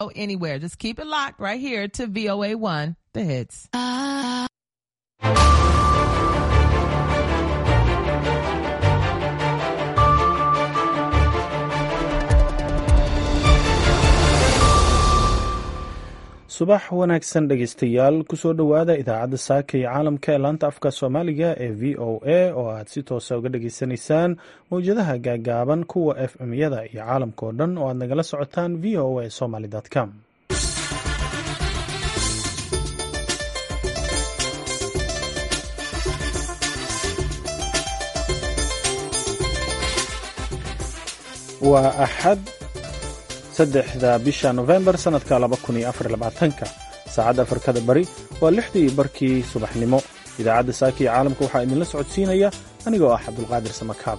anywhere. Just keep it locked right here to VOA1, the hits. subax wanaagsan dhegaystayaal kusoo dhowaada idaacadda saaka iyo caalamka ee laanta afka soomaaliga ee v o a oo aad si toosa uga dhageysanaysaan mowjadaha gaagaaban kuwa f m yada iyo caalamka oo dhan oo aad nagala socotaan v o a somaly com waa axad saddexda bisha nofembar sannadka laba kun iyo afar labaatanka saacadda afrikada bari waa lixdii barkii subaxnimo idaacadda saaka iyo caalamka waxaa idinla socodsiinaya anigoo ah cabdulqaadir samakaab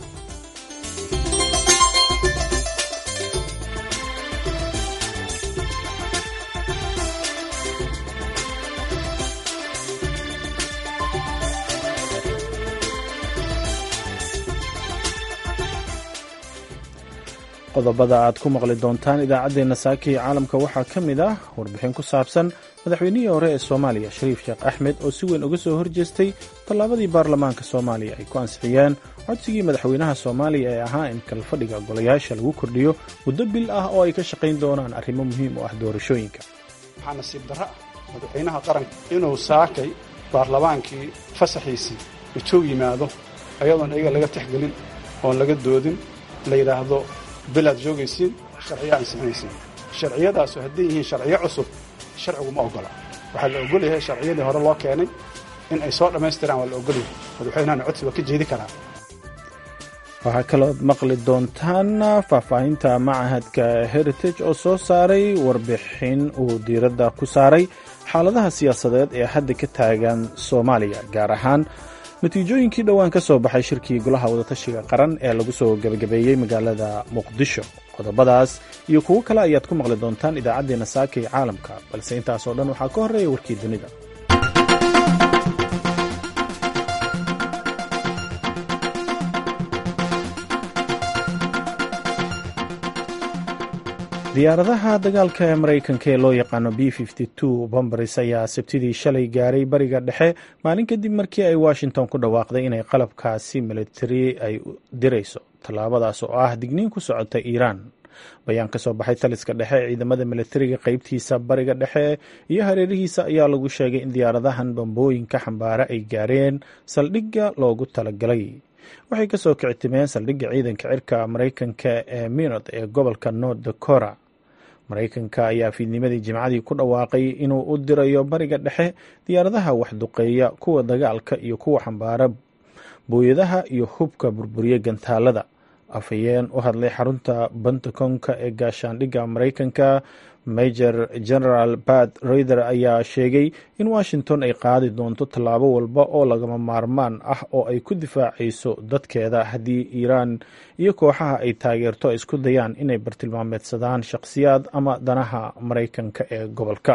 qodobada aad ku maqli doontaan idaacaddeenna saaka iyo caalamka waxaa ka mid ah warbixin ku saabsan madaxweynihii hore ee soomaaliya shariif sheekh axmed oo si weyn uga soo horjeestay tallaabadii baarlamaanka soomaaliya ay ku ansixiyeen codsigii madaxweynaha soomaaliya ee ahaa in kalfadhiga golayaasha lagu kordhiyo muddo bil ah oo ay ka shaqayn doonaan arrimo muhiim u ah doorashooyinka waxaa nasiib darro ah madaxweynaha qaranka inuu saakay baarlamaankii fasaxiisii intuu yimaado ayadoon iyaga laga texgelin oon laga doodin la yidhaahdo bilaad joogaysiin sharciyo ansixinaysiin sharciyadaasu hadday yihiin sharciyo cusub sharcigu ma oggola waxaa la ogol yahay sharciyadii hore loo keenay in ay soo dhammaystiraan waa la ogol yahay madaxweynahana codsi waa ka jeedi karaa waxaa kalood maqli doontaan faahfaahinta macahadka heritage oo soo saaray warbixin uu diiradda ku saaray xaaladaha siyaasadeed ee hadda ka taagan soomaaliya gaar ahaan natiijooyinkii dhowaan ka soo baxay shirkii golaha wadatashiga qaran ee lagu soo gebagabeeyey magaalada muqdisho qodobadaas iyo kuwo kale ayaad ku maqli doontaan idaacaddeenna saaka iyo caalamka balse intaasoo dhan waxaa ka horreeya warkii dunida diyaaradaha dagaalka ee maraykanka ee loo yaqaano b bombaris ayaa sabtidii shalay gaaray bariga dhexe maalin kadib markii ay washington ku dhawaaqday inay qalabkaasi militari ay dirayso tallaabadaas oo ah digniin ku socota iiraan bayaan ka soo baxay taliska dhexe ee ciidamada militariga qeybtiisa bariga dhexe iyo hareerihiisa ayaa lagu sheegay in diyaaradahan bambooyinka xambaare ay gaareen saldhigga loogu talagalay waxay kasoo kictimeen saldhigga ciidanka cirka maraykanka ee minot ee gobolka north dakora maraykanka ayaa fiidnimadii jimcadii ku dhawaaqay inuu u dirayo bariga dhexe diyaaradaha waxduqeeya kuwa dagaalka iyo kuwa xambaara booyadaha iyo hubka burburiya gantaalada afhayeen u hadlay xarunta bantakonka ee gaashaandhigga maraykanka major general bat rayther ayaa sheegay in washington ay qaadi doonto tallaabo walba oo lagama maarmaan ah oo ay ku difaacayso dadkeeda haddii iiraan iyo kooxaha ay taageerto ay isku dayaan inay bartilmaameedsadaan shakhsiyaad ama danaha maraykanka ee gobolka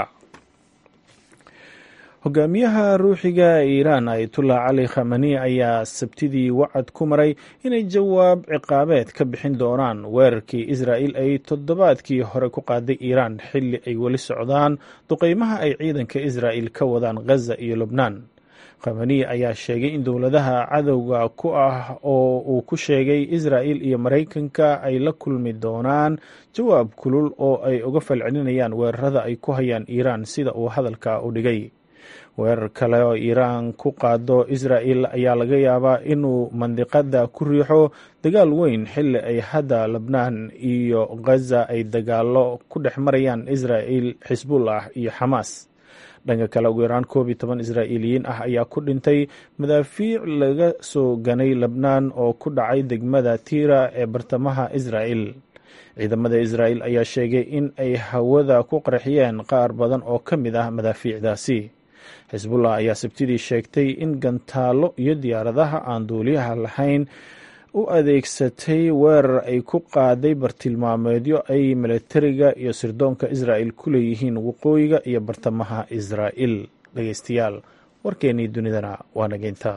hogaamiyaha ruuxiga ee iiraan ayatullah cali khamani ayaa sabtidii wacad ku maray inay jawaab ciqaabeed ka bixin doonaan weerarkii israa'il ay toddobaadkii hore ku qaaday iiraan xilli ay weli socdaan duqeymaha ay ciidanka israa'il ka wadaan ghaza iyo lubnaan khamani ayaa sheegay in dowladaha cadowga ku ah oo uu ku sheegay israa'il iyo maraykanka ay la kulmi doonaan jawaab kulul oo ay uga falcelinayaan weerarada ay ku hayaan iiraan sida uu hadalka u dhigay weerar kale oo iiraan ku qaado israa'il ayaa laga yaabaa inuu mandiqada ku riixo dagaal weyn xilli ay hadda lebnaan iyo ghaza ay dagaalo ku dhex marayaan israa'il xisbullah iyo xamaas dhanka kale ugu yaraan koob iyo toban israa'iiliyiin ah ayaa ku dhintay madaafiic laga soo ganay lebnaan oo ku dhacay degmada tiira ee bartamaha israa'il ciidamada israa'il ayaa sheegay in ay hawada ku qarxiyeen qaar badan oo ka mid ah madaafiicdaasi xisbullah ayaa sabtidii sheegtay in gantaallo iyo diyaaradaha aan duuliyaha lahayn u adeegsatay weerar ay ku qaaday bartilmaameedyo ay militariga iyo sirdoonka israa'il ku leeyihiin waqooyiga iyo bartamaha israa'il dhegeystayaal warkeennii dunidana waa nageynta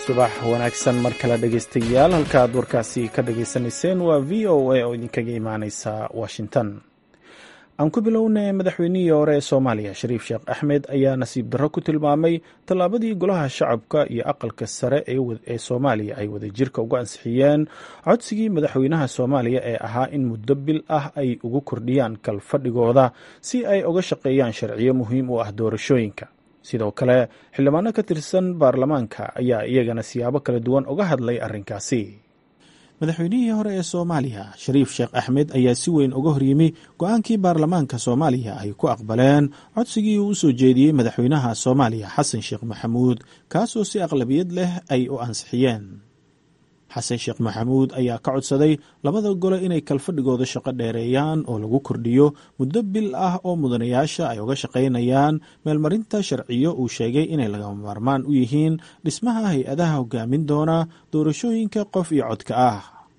subax wanaagsan mar kale dhegaystayaal halka aad warkaasi ka dhagaysanayseen waa v o a oo idinkaga imaaneysa washington aan ku bilownay madaxweynihii hore ee soomaaliya shariif sheekh axmed ayaa nasiib darro ku tilmaamay tallaabadii golaha shacabka iyo aqalka sare ee soomaaliya ay wadajirka uga ansixiyeen codsigii madaxweynaha soomaaliya ee ahaa in muddo bil ah ay ugu kordhiyaan kalfadhigooda si ay uga shaqeeyaan sharciyo muhiim u ah doorashooyinka sidoo kale xildhibaano ka tirsan baarlamaanka ayaa iyagana siyaabo kala duwan uga hadlay arrinkaasi madaxweynihii hore ee soomaaliya shariif sheekh axmed ayaa si weyn uga horyimi go-aankii baarlamaanka soomaaliya ay ku aqbaleen codsigii uu u soo jeediyey madaxweynaha soomaaliya xasan sheekh maxamuud kaasoo si aqlabiyad leh ay u ansixiyeen xasan sheekh maxamuud ayaa ka codsaday labada gole inay kalfadhigooda shaqo dheereeyaan oo lagu kordhiyo muddo bil ah oo mudanayaasha ay uga shaqaynayaan meelmarinta sharciyo uu sheegay inay lagama maarmaan u yihiin dhismaha hay-adaha hogaamin doona doorashooyinka qof iyo codka ah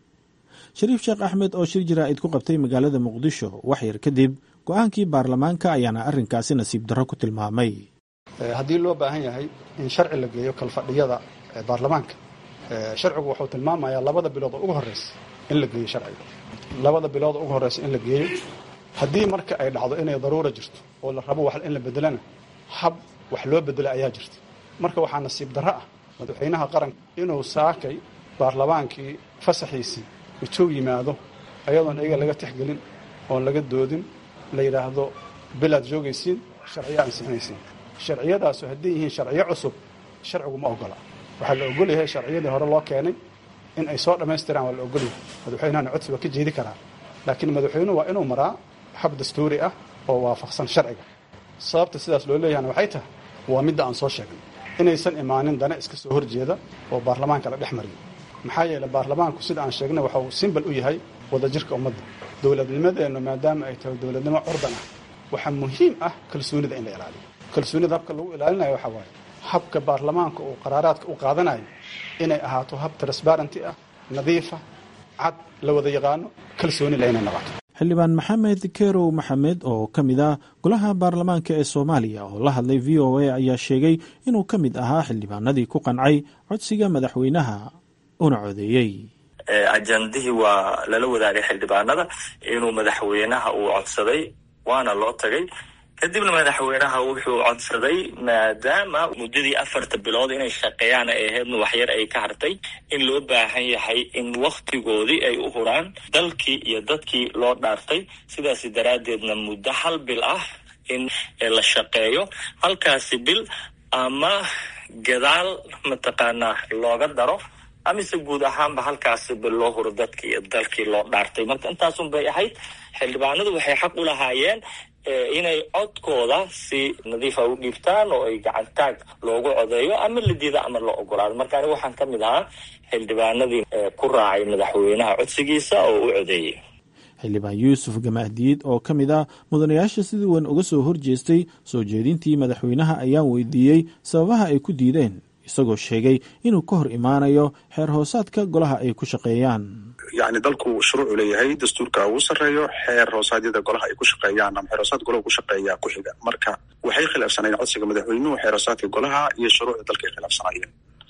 shariif sheekh axmed oo shir jaraa'id ku qabtay magaalada muqdisho wax yar kadib go-aankii baarlamaanka ayaana arrinkaasi nasiib darro ku tilmaamay haddii loo baahan yahay in sharci la geeyo kalfadhiyada baarlamaanka sharcigu wuxuu tilmaamayaa labada bilood oo ugu horreysa in la geeyo sharciga labada bilood oo ugu horreysa in la geeyo haddii marka ay dhacdo inay daruura jirto oo la rabo wax in la bedelana hab wax loo bedelo ayaa jirta marka waxaa nasiib darro ah madaxweynaha qaranka inuu saakay baarlamaankii fasaxiisii intuu yimaado ayadoon iyaga laga tixgelin oon laga doodin la yidhaahdo bilaad joogaysiin sharciyo ansixinaysiin sharciyadaasu hadday yihiin sharciyo cusub sharcigu ma ogola waxaa la ogol yahay sharciyadii hore loo keenay in ay soo dhammaystiraan waa la ogolyahay madaxweynahana codsi waa ka jeedi karaa laakiin madaxweynuhu waa inuu maraa hab dastuuri ah oo waafaqsan sharciga sababta sidaas loo leeyahana waxay tahay waa midda aan soo sheegnay inaysan imaanin dana iska soo horjeeda oo baarlamaanka la dhex mariyo maxaa yeeley baarlamaanku sida aan sheegnay waxa uu simbal u yahay wadajirka ummadda dowladnimadeennu maadaama ay tahay dowladnimo curdan ah waxaa muhiim ah kalsoonida in la ilaaliyo kalsoonida habka lagu ilaalinayo waxaa waaye habka baarlamaanka uu qaraaraadka u qaadanayo inay ahaato hab transbarenty ah nadiifa cad la wada yaqaano kalsooni la inay noqoto xildhibaan maxamed kerow maxamed oo ka mid ah golaha baarlamaanka ee soomaaliya oo la hadlay v o a ayaa sheegay inuu ka mid ahaa xildhibaanadii ku qancay codsiga madaxweynaha una codeeyey ajandihii waa lala wadaagay xildhibaanada inuu madaxweynaha uu codsaday waana loo tagay kadibna madaxweynaha wuxuu codsaday maadaama muddadii afarta bilood inay shaqeeyaan ay ahaydna waxyar ay ka hartay in loo baahan yahay in wakhtigoodii ay u huraan dalkii iyo dadkii loo dhaartay sidaasi daraaddeedna muddo hal bil ah in la shaqeeyo halkaasi bil ama gadaal mataqaanaa looga daro amise guud ahaanba halkaasi bil loo huro dadkii iyo dalkii loo dhaartay marka intaasun bay ahayd xildhibaanadu waxay xaq u lahaayeen inay codkooda si nadiifa u dhiibtaan oo ay gacantaag loogu codeeyo ama la diida ama la ogolaado marka aniga waxaan ka mid ahaa xildhibaanadii ku raacay madaxweynaha codsigiisa oo u codeeyey xildhibaan yuusuf gamaahdiid oo ka mid ah mudanayaasha sidii weyn uga soo horjeestay soo jeedintii madaxweynaha ayaan weydiiyey sababaha ay ku diideen isagoo sheegay inuu ka hor imaanayo xeer hoosaadka golaha ay ku shaqeeyaan yani dalku shuruucu leeyahay dastuurka ugu sarreeyo xeer hoosaadyada golaha ay ku shaqeeyaan ama xeer hoosaad golaha ku shaqeeya ku xiga marka waxay khilaafsanayeen codsiga madaxweynuhu xeer hoosaadka golaha iyo shuruucda dalka ay khilaafsanayeen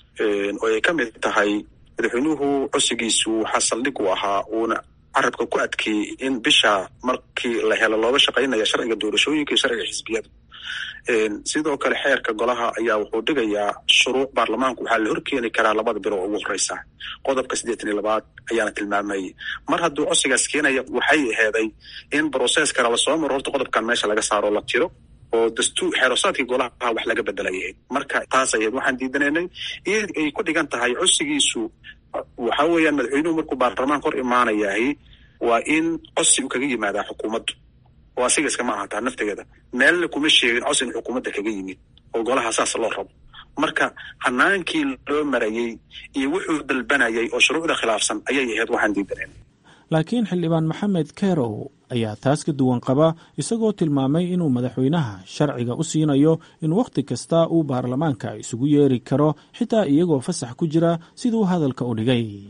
oo ay ka mid tahay madaxweynuhu codsigiisu waxaa saldhig u ahaa uuna carabka ku adkeeyey in bisha markii la helo looga shaqaynaya sharciga doorashooyinka iyo sharciga xisbiyada sidoo kale xeerka golaha ayaa wuxuu dhigayaa shuruuc baarlamaanku waxaa la horkeeni karaa labada bilo oo ugu horeysa qodobka siddeetan iyo labaad ayaana tilmaamayay mar hadduu codsigaas keenaya waxay aheeday in broses kale lasoo maro horta qodobkan meesha laga saaro la tiro oo dastuur xeerosaadkii golaha wax laga bedelayay marka taas ahayd waxaan diidanaynay iyo ay ku dhigan tahay codsigiisu waxa weeyaan madaxweynuhu markuu baarlamaanka hor imaanayahay waa in codsi u kaga yimaadaa xukuumaddu oo asiga iskama ahataa naftigeeda meelna kuma sheegin codsi in xukuumadda kaga yimid oo golaha saas loo rabo marka hanaankii loo marayey iyo wuxuu dalbanayay oo shuruucda khilaafsan ayay ahayd waxaan diidanaynay laakiin xildhibaan maxamed kerow ayaa taas ka duwan qaba isagoo tilmaamay inuu madaxweynaha sharciga u siinayo in wakhti kasta uu baarlamaanka isugu yeeri karo xitaa iyagoo fasax ku jira siduu hadalka u dhigay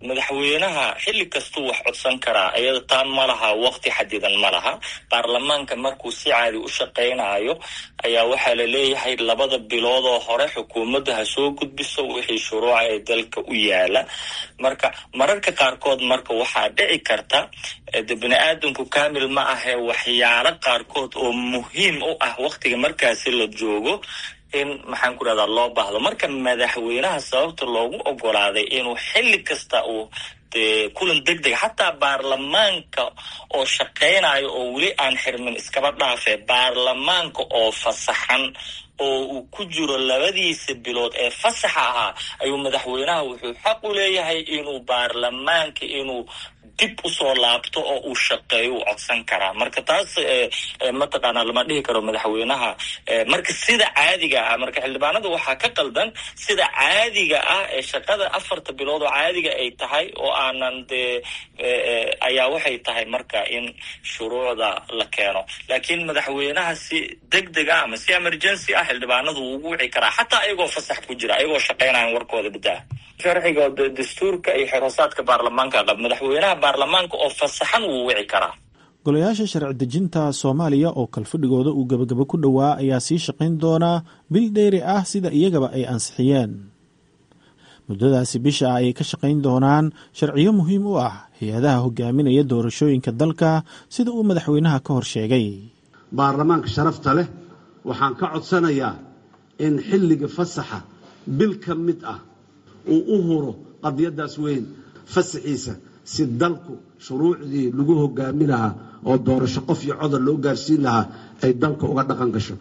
madaxweynaha xilli kastuu wax codsan karaa iyada taan ma laha waqti xadidan ma laha baarlamaanka markuu si caadi u shaqaynayo ayaa waxaa la leeyahay labada bilood oo hore xukuumadda ha soo gudbiso wixii shuruuca ee dalka u yaala marka mararka qaarkood marka waxaa dhici karta de bini aadamku kamil ma ahe waxyaalo qaarkood oo muhiim u ah waqtiga markaasi la joogo in maxaan ku rahdaa loo baahdo marka madaxweynaha sababta loogu ogolaaday inuu xilli kasta uu de kulan deg deg xataa baarlamaanka oo shaqaynayo oo weli aan xirmin iskaba dhaafe baarlamaanka oo fasaxan oo uu ku jiro labadiisa bilood ee fasaxa ahaa ayuu madaxweynaha wuxuu xaq u leeyahay inuu baarlamaanka inuu dib usoo laabto oo uu shaqeeyo uu codsan karaa marka taas mataqaana lama dhihi karo madaxweynaha marka sida caadiga ah marka xildhibaanada waxaa ka qaldan sida caadiga ah ee shaqada afarta bilood oo caadiga ay tahay oo aanan dee ayaa waxay tahay marka in shuruucda la keeno laakiin madaxweynaha si deg deg ah ama si emergency ah xildhibaanadu wuu ugu wici karaa xataa ayagoo fasax ku jira ayagoo shaqaynayan warkooda badaa sharciga dastuurka iyo xeroosaadka baarlamaanka qab madaxweynaha baarlamaanka oo fasaxan wuu wici karaa golayaasha sharci dejinta soomaaliya oo kalfadhigooda uu gebagabo ku dhowaa ayaa sii shaqayn doonaa bil dheeri ah sida iyagaba ay ansixiyeen muddadaasi bisha ah ayay ka shaqayn doonaan sharciyo muhiim u ah hay-adaha hogaaminaya doorashooyinka dalka sida uu madaxweynaha ka hor sheegay baarlamaanka sharafta leh waxaan ka codsanayaa in xilliga fasaxa bil ka mid ah uu u huro qadiyadaas weyn fasaxiisa si dalku shuruucdii lagu hogaami lahaa oo doorasho qof iyo codar loo gaarsiin lahaa ay dalka uga dhaqan gasho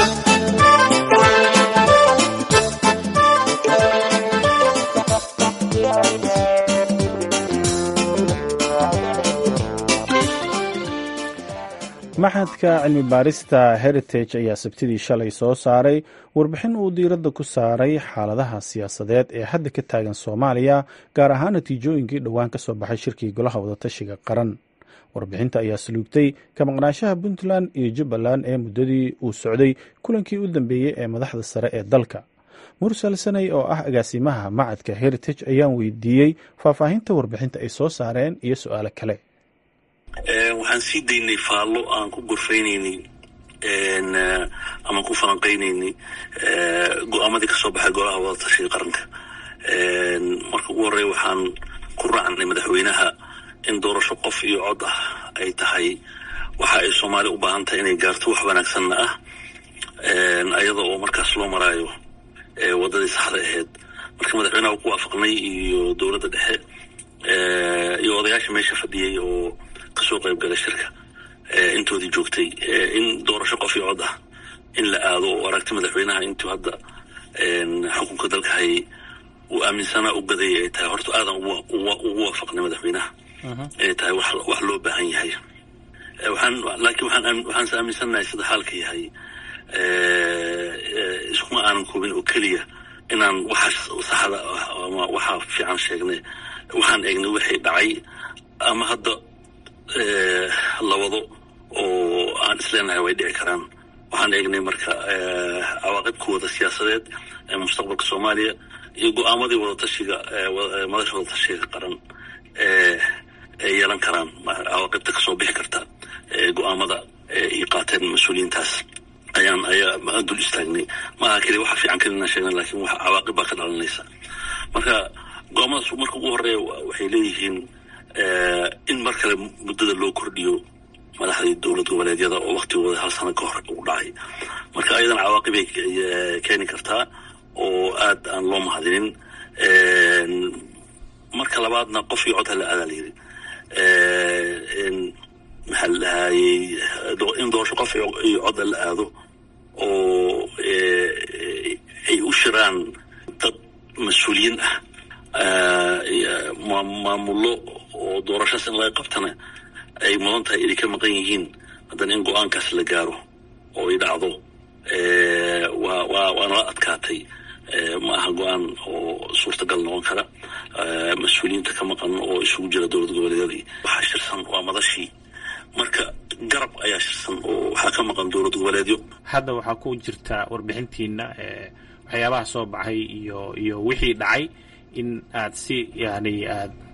maxadka cilmi baarista heritage ayaa sabtidii shalay soo saaray warbixin uu diiradda ku saaray xaaladaha siyaasadeed ee hadda ka taagan soomaaliya gaar ahaan natiijooyinkii dhowaan ka soo baxay shirkii golaha wadatashiga qaran warbixinta ayaa saluugtay ka maqnaanshaha puntland iyo jubbaland ee muddadii uu socday kulankii u dambeeyey ee madaxda sare ee dalka mursal sanay oo ah agaasimaha macadka heritage ayaan weydiiyey faahfaahinta warbixinta ay soo saareen iyo su-aalo kale waxaan sii daynay faallo aan ku gorfaynaynay ama ku falanqaynaynay go-aamadii kasoo baxay golaha wadatashiga qaranka marka ugu horreya waxaan ku raacnay madaxweynaha in doorasho qof iyo cod ah ay tahay waxa ay soomaaliya u baahan tahay inay gaarto wax wanaagsanna ah ayada oo markaas loo maraayo waddadii saxda ahayd marka madaxweynaha u ku waafaqnay iyo dowladda dhexe iyo odayaasha meesha fadhiyey oo kasoo qayb galay shirka intoodii joogtay in doorasho qof iyo cod ah in la aado oo aragti madaxweynaha intuu hadda xukunka dalka hayay uu aaminsanaa u gadayay ay tahay horta aadan ugu waafaqnay madaxweynaha inay tahay wax loo baahan yahay waxaan laakiin waxaan waxaanse aaminsannahay sida xaalka yahay iskuma aanan koobin oo keliya inaan waxa saxda ah ama waxa fiican sheegnay waxaan eegnay wixii dhacay ama hadda labado oo aan isleenahay way dhici karaan waxaan eegnay marka cawaaqibkooda siyaasadeed ee mustaqbalka soomaaliya iyo go-aamadii wadatashiga madasha wadatashiga qaran ay yeelan karaan cawaaqibta kasoo bixi karta go-aamada ay qaateen mas-uuliyiintaas ayaan ayaa dul istaagnay maaha keliya waxa fiican kelina sheegna lakin wax cawaaqib baa ka dhalanaysa marka go-aamadaas marka ugu horeeya waxay leeyihiin in mar kale muddada loo kordhiyo madaxdii dowlad goboleedyada oo waktigooda hal sano ka hor u dhacay marka ayadana cawaaqibay keeni kartaa oo aad aan loo mahadinin marka labaadna qof iyo cod hala aadaa layidhi maxaa la dhahayey in doorasho qof iyo cod la aado oo ay u shiraan dad mas-uuliyiin ah maamullo oo doorashaas in laga qabtana ay mudan tahay inay ka maqan yihiin haddana in go-aankaas la gaaro oo ay dhacdo waa waa waa nala adkaatay ma aha go-aan oo suurtagal noqon kara mas-uuliyiinta ka maqan oo isugu jira dowlad goboleedyadii waxaa shirsan waa madashii marka garab ayaa shirsan oo waxaa ka maqan dowlad goboleedyo hadda waxaa ku jirta warbixintiina waxyaabaha soo baxay iyo iyo wixii dhacay in aad si yani aad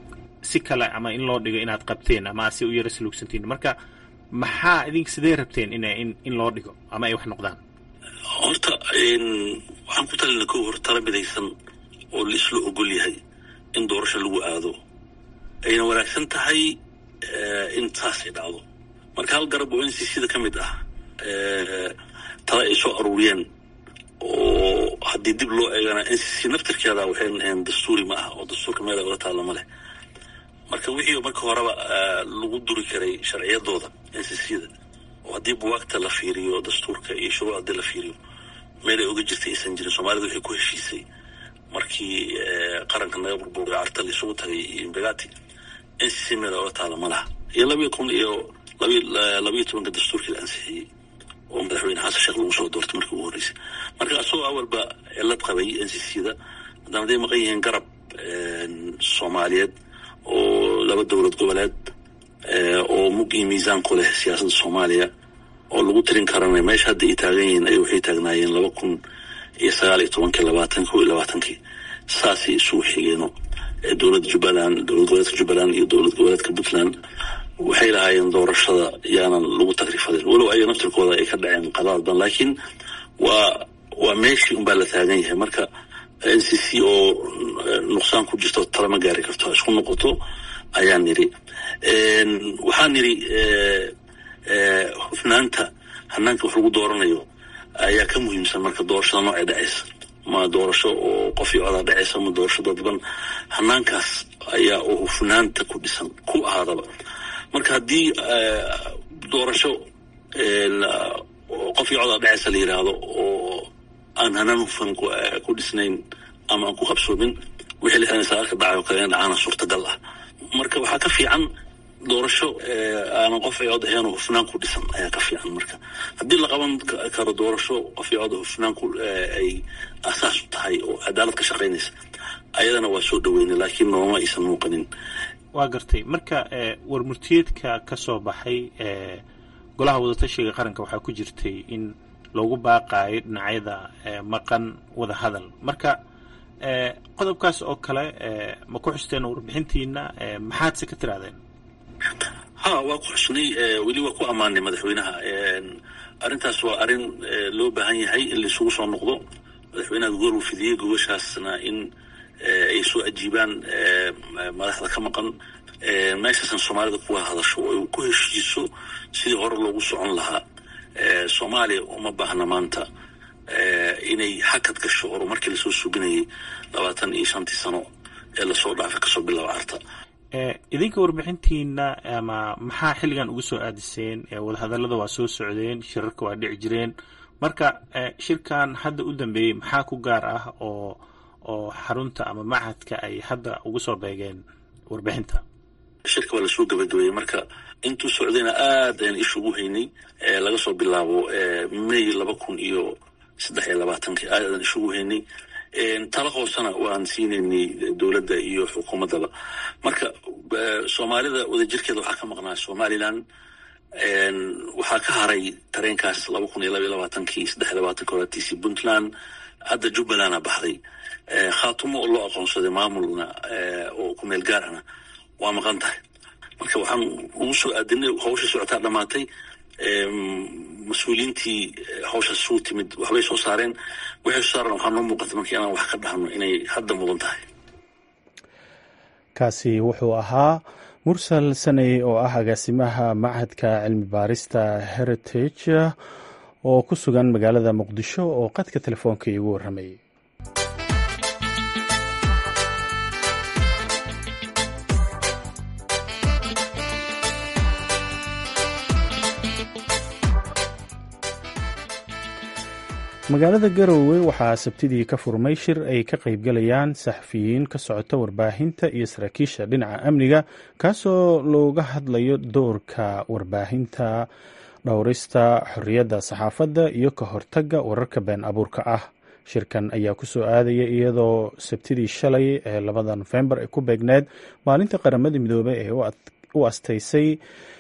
si kale ama in loo dhigo inaad qabteen ama aad si u yara saluugsantiin marka maxaa idink sidee rabteen ina in in loo dhigo ama ay wax noqdaan horta waxaan ku talina ko hor tala midaysan oo la isla ogol yahay in doorasho lagu aado ayna wanaagsan tahay in saasay dhacdo marka hal garab oo n c c da ka mid ah tala ay soo aruuriyeen oo haddii dib loo eegana n c c naftirkeeda waxayna ahayn dastuuri ma ah oo dastuurka meel ay ola taalla ma leh marka wixii marka horeba lagu duri karay sharciyadooda n c c da oo haddii buwaagta la fiiriyo dastuurka iyo shuruuc haddii la fiiriyo meel ay oga jirtay aysan jirin soomaalida waxay ku heshiisay markii qaranka naga burburay carta la isugu tagay iyo imbegati n c c meel ay ola taalla ma laha iyo labiyo kun iyo labiyo tobanka dastuurkii la ansixiyey oo madaxweyne xasan sheekh lagu soo doortay markii ugu horreysay marka asagoo awalba cilad qabay n c c da haddana haday maqan yihiin garab soomaaliyeed oo laba dowlad goboleed oo mug iyo miisaan ku leh siyaasadda soomaaliya oo lagu tirin karana meesha hadda ay taagan yihiin ay waxay taagnaayeen laba kun iyo sagaal iyo tobankii labaatan ko iyo labaatankii saasay isugu xigeeno dowladda jubbaland dowlad goboleedka jubbaland iyo dowlad goboleedka puntland waxay lahaayeen doorashada yaanan lagu tagrifadin walow ayaga naftirkooda ay ka dhaceen qadaad badan laakiin waa waa meeshii unbaa la taagan yahay marka n c c oo nuqsaan ku jirto talama gaari karto isku noqoto ayaan nidhi waxaan nidhi hufnaanta hanaanka wax lagu dooranayo ayaa ka muhiimsan marka doorashada noocay dhacaysa ma doorasho oo qof iyo codaa dhacaysa ma doorasho dadban hanaankaas ayaa oo hufnaanta ku dhisan ku ahaadaba marka haddii doorasho qof iyo codaa dhacaysa la yidhaahdo oo aan hanaan hufan ku dhisnayn ama aan ku qabsoomin wixii la xidhan sagaalka dhacay oo kale in dhacaana suurtagal ah marka waxaa ka fiican doorasho aanan qof ay cod ahayn oo hufnaan ku dhisan ayaa ka fiican marka haddii la qaban karo doorasho qof ay cod hufnaan ku ay asaas u tahay oo cadaalad ka shaqaynaysa ayadana waa soo dhaweynay laakiin nooma aysan muuqanin waa gartay marka warmurtiyeedka ka soo baxay golaha wadatashiga qaranka waxaa ku jirtay in loogu baaqaayo dhinacyada maqan wada hadal marka qodobkaas oo kale ma ku xusteen warbixintiina maxaadse ka tirahdeen ha waa ku xusnay weli waa ku ammaanay madaxweynaha arrintaas waa arrin loo baahan yahay in laisugu soo noqdo madaxweynaha goor uu fidiyey gogoshaasna in ay soo ajiibaan madaxda ka maqan meeshaasna soomaalida kuwa hadasho oo ku heshiiso sidii hore loogu socon lahaa soomaaliya uma baahna maanta inay hakad gasho horumarkii lasoo suginayay labaatan iyo shantii sano ee lasoo dhaafay kasoo bilaaba carta idinka warbixintiina ama maxaa xilligan ugu soo aadiseen wadahadallada waa soo socdeen shirarka waa dhici jireen marka shirkan hadda u dambeeyey maxaa ku gaar ah oo oo xarunta ama machadka ay hadda ugu soo beegeen warbixinta shirka waa lasoo gabagabeeyey marka intuu socdayna aad ayaan isha ugu haynay laga soo bilaabo may laba kun iyo saddex iyo labaatankii aad ayaan isha ugu haynay tala hoosena waan siinaynay dowladda iyo xukuumaddaba marka soomaalida wadajirkeeda waxaa ka maqnaa somalilan waxaa ka haray tareenkaas laba kun iyo laba iyo labaatankii saddex iyo labaatanki horatiisii puntland hadda jubbalanda baxday khaatumo oo loo aqoonsaday maamulna oo ku meel gaarana waa maqan tahay marka waxaan ugu soo aadinay hawsha socotaa dhammaatay mas-uuliyiintii hawshaas suu timid waxbay soo saareen waxay soo saareen waxaa noo muuqata marka inaan wax ka dhahno inay hadda mudan tahay kaasi wuxuu ahaa mursal saney oo ah agaasimaha machadka cilmi baarista heritage oo ku sugan magaalada muqdisho oo qadka telefoonka iigu warramayay magaalada garowe waxaa sabtidii ka furmay shir ay ka qaybgalayaan saxafiyiin ka socota warbaahinta iyo saraakiisha dhinaca amniga kaasoo looga hadlayo doorka warbaahinta dhowrista xorriyadda saxaafadda iyo ka hortagga wararka been abuurka ah shirkan ayaa ku soo aadaya iyadoo sabtidii shalay ee labada nofembar ay ku beegneed maalinta qaramada midoobey ee u astaysay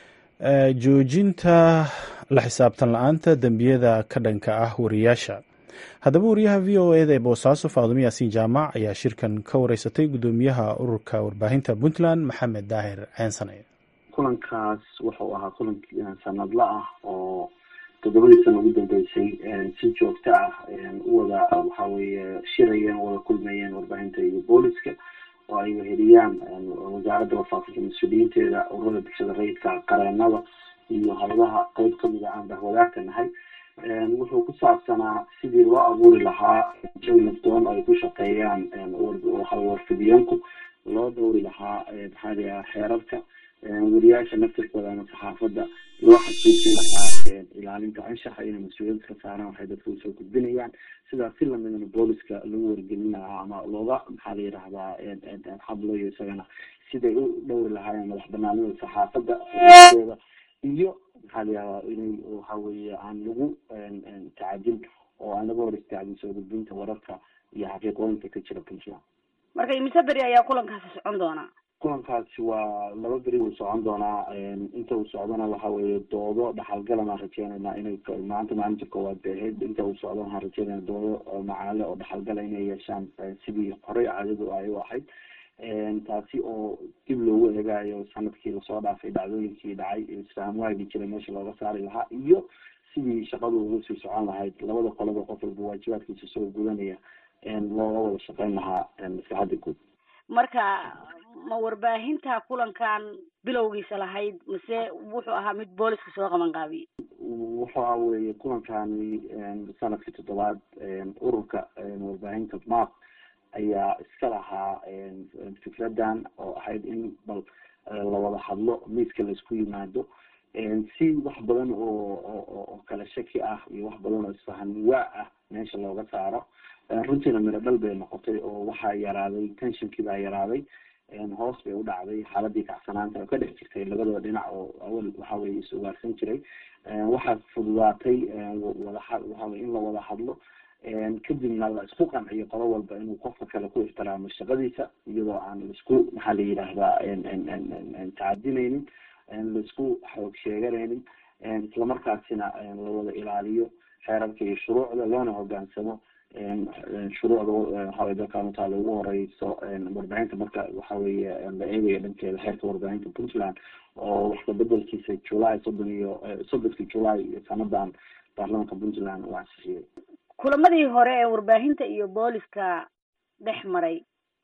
joojinta la xisaabtan la-aanta dembiyada ka dhanka ah wariyaasha haddaba wariyaha v o eda ee boosaaso faadumo yaasiin jaamac ayaa shirkan ka wareysatay guddoomiyaha ururka warbaahinta puntland maxamed daahir ceensane kulankaas wuxuu ahaa kulan sanadla ah oo toddobadii sana ugu dambeysay si joogto ah u wada waxa weeye shirayeen wada kulmayeen warbaahinta iyo booliska oo ay weheliyaan wasaaradda warfaafinta mas-uuliyiinteeda ururada bulshada rayidka qareenada iyo hayadaha qeyb kamid a aan bahwadaagta nahay wuxuu ku saabsanaa sidii loo abuuri lahaa jawi nafdoon ay ku shaqeeyaan waxawey warfidiyeenku loo dhowri lahaa maxaa layaha xeerarka wariyaasha naftirkooda ama saxaafadda loo xasuusi lahaa ilaalinta anshaxa inay mas-uuliyad ka saaraan waxay dadka usoo gudbinayaan sidaas si lamidana booliska lagu wargelin lahaa ama looga maxaa la yidhahdaa hadlayo isagana siday u dhowri lahaayeen madax banaanida saxaafadda xoriyadooda iyo maxaa la yihahdaa inay waxa weeye aan lagu tacadin oo aan laga hor istaagin soo gudbinta wararka iyo xaqiiqooyinka ka jira puntland marka imise beri ayaa kulankaasi socon doonaa kulankaasi waa laba beri wuu socon doonaa inta uu socdona waxa weeye doodo dhaxalgalan aan rajeynaynaa inay maanta maalinta koowaad bay ahayd inta uu socdo waxaan rajeynayna doodo macaale oo dhaxalgala inay yeeshaan sidii horey caadadu ay u ahayd taasi oo dib loogu eegaayo sanadkii lasoo dhaafay dhacdooyinkii dhacay isfahan waagi jiray meesha looga saari lahaa iyo sidii shaqadu ugu sii socon lahayd labada qoloba qof walba waajibaadkiisa soo gudanaya looga wada shaqeyn lahaa maslaxadda guud marka ma warbaahinta kulankan bilowgiisa lahayd mise wuxuu ahaa mid booliska soo qaban qaabiyey waxa weeye kulankani sanadkii toddobaad ururka warbaahinta map ayaa iska lahaa fikradan oo ahayd in bal lawada hadlo miiska laisku yimaado si wax badan oo oo kala shaki ah iyo wax badan oo isfahan waa ah meesha looga saaro runtiina miro dhal bay noqotay oo waxaa yaraaday tensionkii baa yaraaday hoos bay u dhacday xaaladii kacsanaanta oo ka dhex jirtay labadaba dhinac oo awal waxa weye is ugaarsan jiray waxaa fududaatay wadaha waxaweye in la wada hadlo kadibna la isku qanciyo qolo walba inuu qofka kale ku ixtiraamo shaqadiisa iyadoo aan laisku maxaa la yidhaahdaa tacadinaynin laisku xoog sheeganaynin islamarkaasina lawada ilaaliyo xeerarka iyo shuruucda loona hogaansamo shuruucda waxawey dalkan utaala ugu horeyso warbaahinta marka waxa weye la eegayo dhankeeda xeerka warbaahinta puntland oo waxka bedelkiisa july soddon iyo soddonki july sanadan baarlamanka puntland uu ansixiyey kulamadii hore ee warbaahinta iyo booliska dhex maray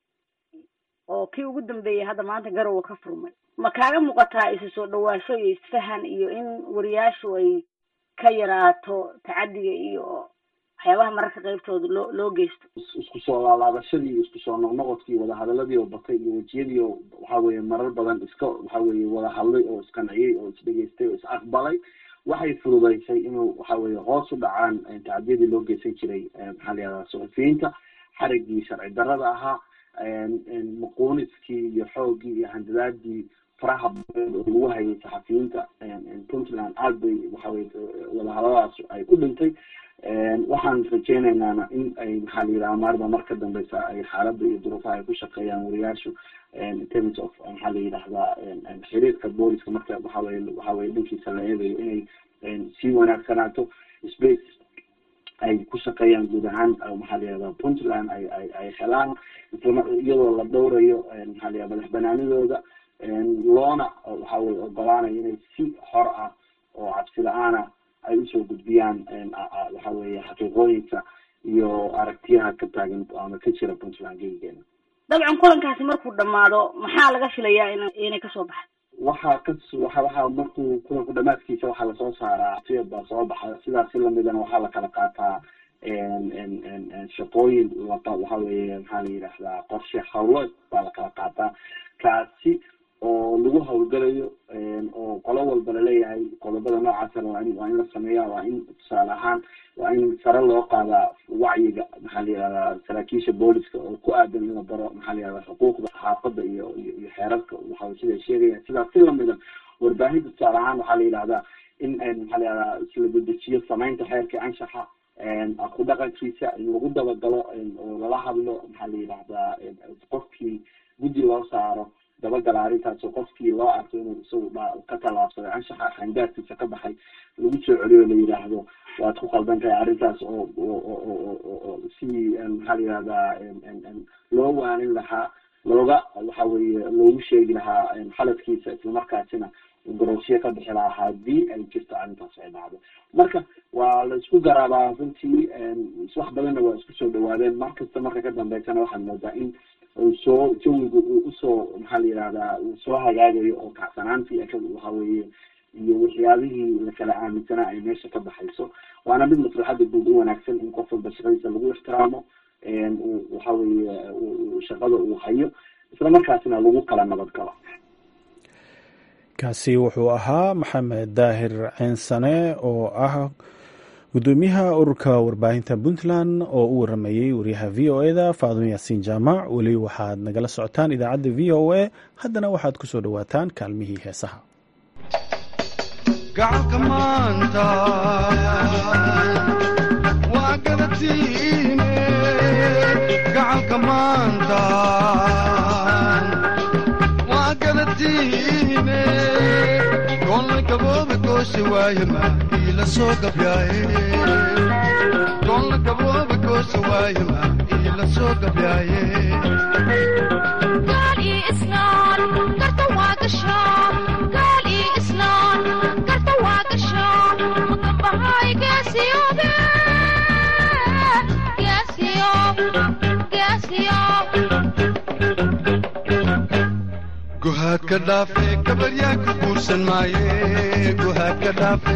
oo kii ugu dambeeyay hadda maanta garowa ka furmay ma kaaga muuqataa isu soo dhawaasho iyo isfahan iyo in wariyaashu ay ka yaraato tacadiga iyo waxyaabaha mararka qeybtooda loo loo geysto isku soo laalaabashadii iyo isku soo noqnoqodkii wadahadaladii oo batay iyo wejiyadii oo waxa weye marar badan iska waxa weye wada hadlay oo isqanciyey oo isdhegeystay oo is aqbalay waxay fududeysay inuu waxa weye hoos u dhacaan tacadiyadii loo geysan jiray maxaa la yihahdaa suxufiyiinta xarigii sharci darada ahaa muquuniskii iyo xoogii iyo handadaadii faraha badan oo lagu hayay saxafiyiinta puntland aad bay waxaweye wadahadadaas ay u dhintay waxaan rajeynaynana in ay maxaa la yidhaha maarba mar ka dambeysa ay xaaladda iyo duruufaha ay ku shaqeeyaan wariyaashu in terms of maxaa la yidhahdaa xiriirka booliska marka waxaweye waxaweye dhankiisa la eegayo inay sii wanaagsanaato space ay ku shaqeeyaan guud ahaan maxaa la yihahda puntland ay ay ay helaan isla iyadoo la dhowrayo maxaa la yihahda madax banaanidooda loona waxa weye ogolaanayo inay si xor ah oo cabsi la-aana ay usoo gudbiyaan waxa weye xaqiiqooyinka iyo aragtiyaha ka taagan ama ka jira puntland geyigeena dabcan kulankaasi markuu dhamaado maxaa laga filayaa in inay kasoo baxda waxaa ka waxa waxa markuu kulanku dhamaadkiisa waxaa lasoo saaraa siyad baa soo baxa sidaas si lamidana waxaa la kala qaataa shaqooyin waxa weye maxaa la yidhahdaa qorshe hawleed baa la kala qaataa kaasi oo lagu hawlgalayo oo qolo walba laleeyahay qodobada noocaasana waa in waa in la sameeya waa in tusaale ahaan waa in sare loo qaadaa wacyiga maxaa la yihahdaa saraakiisha booliska oo ku aadan in la baro maxaa la yihahdaa xuquuqda saxaafadda iyo iyo iyo xeerarka waxa siday sheegayaan sidaas si lamida warbaahinta tusaale ahaan waxaa la yidhahdaa in maxaa la yihahdaa isla dedejiyo samaynta xeerka anshaxa ku dhaqankiisa in lagu dabagalo oo lala hadlo maxaa la yidhahdaa qofkii guddi loo saaro dabagala arrintaas oo qofkii loo arko inuu isagu ka tallaabsaday anshaxa xangaarkiisa ka baxay lagu soo celiyo la yidhaahdo waad ku qaldan tahay arrintaas oo oo si maxaa la yihahdaa loo waanin lahaa looga waxa weeye loogu sheegi lahaa xaladkiisa islamarkaasina garoosiyo ka bixi lahaa hadii ay jirto arrintaas ay dhacdo marka waa la isku garaabaa runtii wax badanna waa isku soo dhawaadeen mar kasta marka ka dambeysana waxaad moodaa in soo jawiga uu usoo maxaa la yihahdaa uu soo hagaagayo oo kacsanaantii waxa weeye iyo waxyaabihii lakala aaminsanaa ay meesha ka baxayso waana mid maslaxada guud u wanaagsan in qof walba shaqadiisa lagu ixtiraamo waxa weeye shaqada uu hayo isla markaasina lagu kala nabad galo kaasi wuxuu ahaa maxamed daahir ceensane oo ah gudoomiyaha ururka warbaahinta puntland oo u waramayey wariyaha v o eda faadun yaasiin jaamac weli waxaad nagala socotaan idaacadda v o a haddana waxaad ku soo dhowaataan kaalmihii heesaha gacalka maanta waa gadatiine gacalka maanta waa gadatiine goolna gabooba goosha waaye maahii la soo gabyaaye goolna gabooba goosha waaye maahii la soo gabyaaye guhaad ka dhaafe gabaryaa ku guursan maaye guhaad ka dhaafe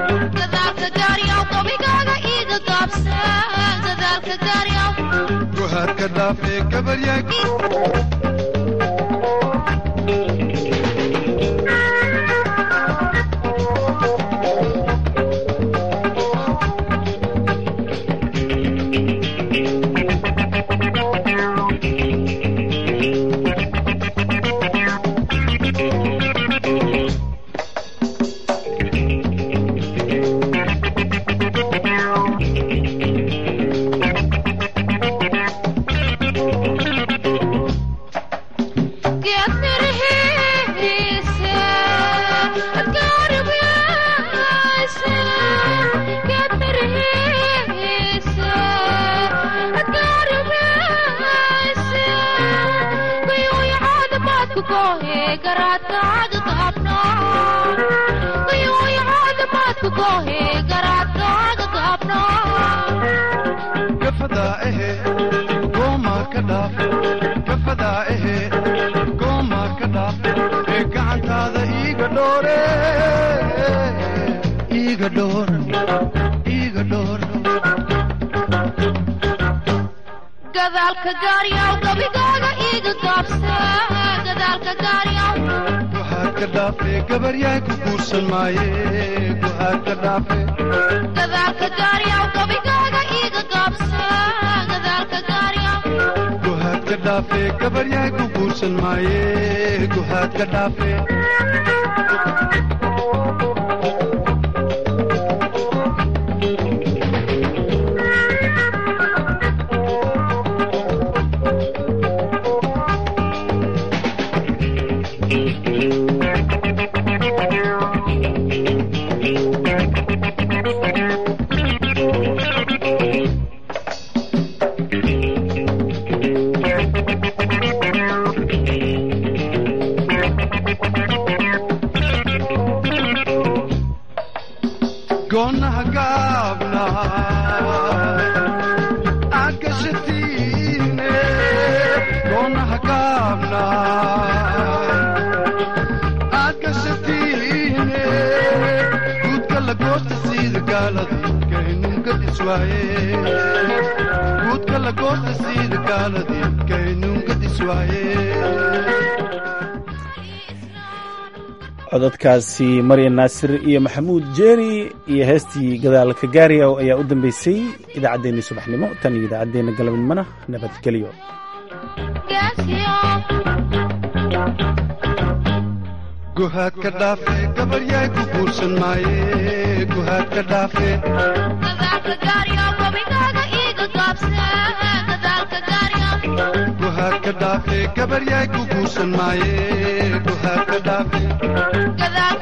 guhaad ka dhaafe gabaryaa gafadaa ehe gooma ka dhaaf gafadaa ehe gooma ka dhaaf ee gacantaada iiga dhoore iiga dhoor iiga dhoor gadaalka gaaryaw gabigaaga iiga gaabsa gadaalka gaaryaw guhaad ka dhaafe gabaryaa ku guursan maaye guhaad ka dhaafe gadaalka gaaryaw gabigaaga iiga gaabsa gadaalka gaaryaw guhaad ka dhaafe gabaryaa ku guursan maaye guhaad ka dhaafe goonaha gaabna agashatiine goonaha gaabna agashatiine guudka la goosta siida gaaladii kaynungadiswaaye guudka la goosta siida gaaladii kaynungadiswaaye codadkaasi maryan naasir iyo maxamuud jeeri iyo heestii gadaalka gaariyaw ayaa u dambeysay idaacaddeenii subaxnimo tan iyo idaacaddeenna galabnimona nabadgelyo guhaad ka dhaafe gabaryaay ku guursan maaye guhaad ka dhaafe gadaalka gaaryaw gabigaaga iiga gaabsa gadaalka gaaryaw guhaad ka dhaafe dhaafe gabaryaay ku guursan maaye guhaad ka dhaafe gadaal